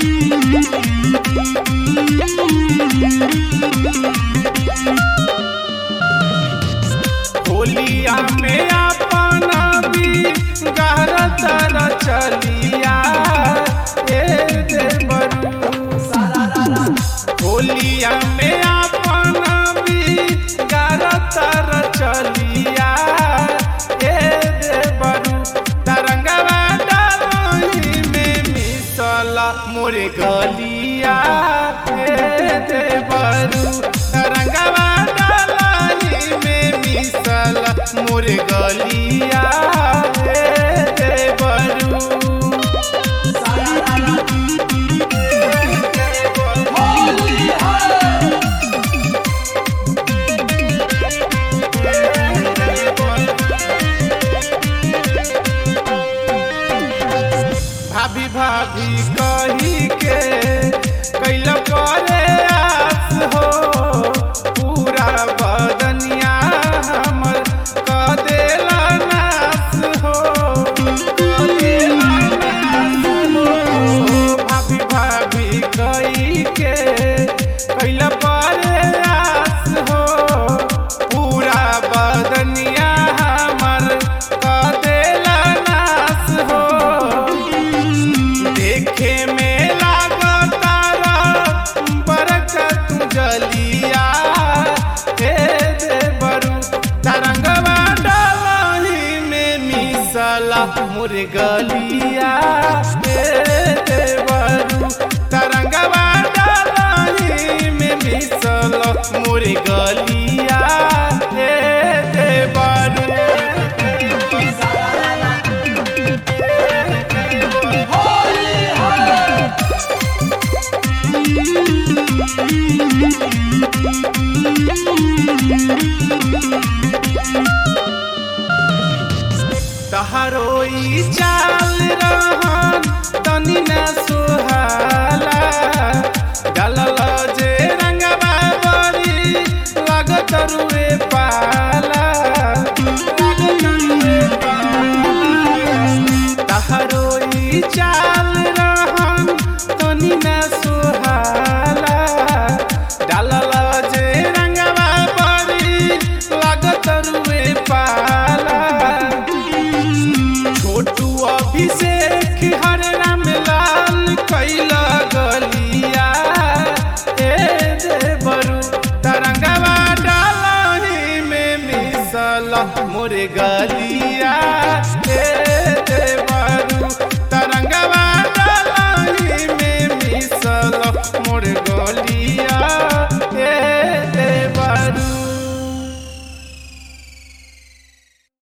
होलिया में अपना भी गहर तर चलिया ए देवरू होलिया में अपना भी गहर तर चलिया ए देवरू तरंगवा डाली में मिसला मोरे गलिया ए देवरू तरंगवा डाली में मिसला मोरे गलिया ए देवरू भाभी भाभी कही के कैल करे आस हो पूरा बदनिया हमर क देला नास हो क देला नास हो। भाभी भाभी कही के कैल करे आस हो पूरा बदनिया हमर क देला नास हो देखे में लागतारा बरकत जलिया हे देवरू तरंगवा डालही में मिसला मुर्गलिया हे देवरू तरंगवा डालही में मिसला मुर्गलिया हे देवरू तहरो ई चाल रहन तनी न सुहाला गलल जे रंगवा बरी लागत रुए पाला लागत रुए पाला तहरो ई चाल रहन तनी न सुहाला डालल जे रंगवा बरी लागत रुए पाला छोटू अभिषेक हर राम लाल कैला गलिया ए देवरू तरंगवा डालही में मिसल मोरे गलिया